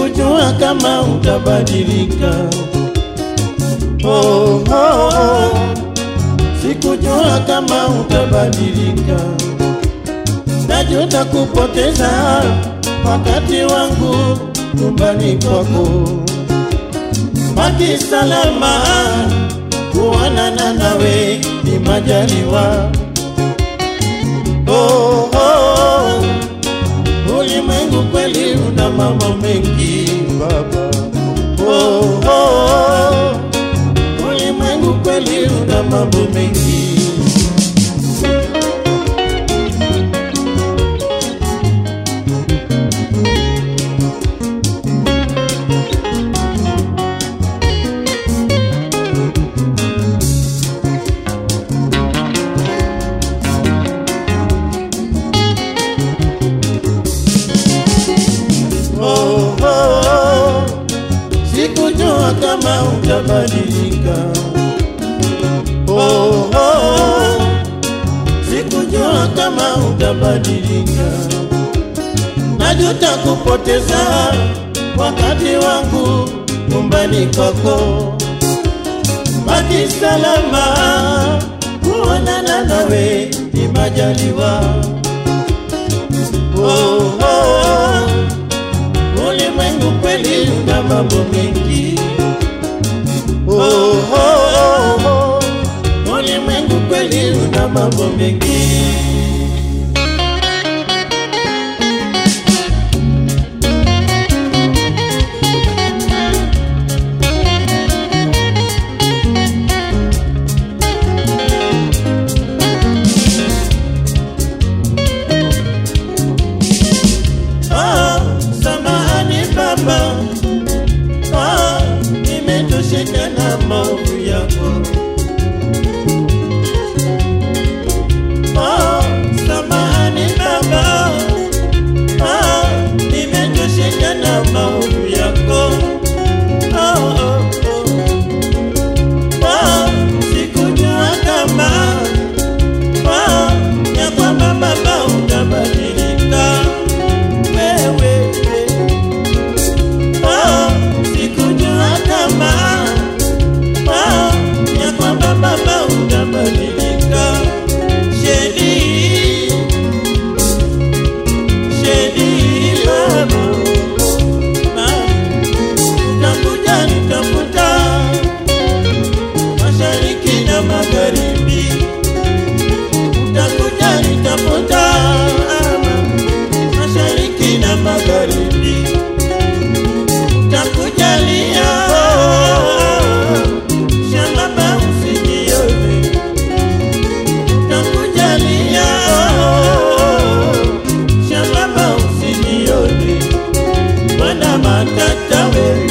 sikujua kama utabadilika. Oh, oh, oh. Sikujua kama utabadilika. Najuta kupoteza wakati wangu nyumbani kwako. Baki salama, kuonana nawe ni majaliwa. Oh, oh, oh. Ulimwengu kweli una mambo mengi baba. Oh, oh, oh. Ulimwengu kweli una mambo mengi. oh, oh, oh. Sikujua kama utabadilika. Oh, oh, oh. Sikujua kama utabadilika. Najuta kupoteza wakati wangu nyumbani kwako. Baki salama, kuonana nawe ni majaliwa. Oh, oh, oh. Ulimwengu kweli una mambo mengi. Oh, oh, oh, oh. Ulimwengu kweli una mambo mengi. Ah, samahani baba, ah, nimetosheka na maovu yako. Ah, samahani baba, ah, nimetosheka na maovu yako. Ah, oh, oh. Ah, sikujua kama ah, ya kwamba baba utabadilika wewe oh, sikujua kama oh, ya kwamba baba utabadilika. Shedi, shedi baba, Ah, takuja nitafuta mashariki na magharibi, utakuja nitafuta mashariki na magharibi takujalia shambaba usinione takujalia shambaba usinione wana matata wewe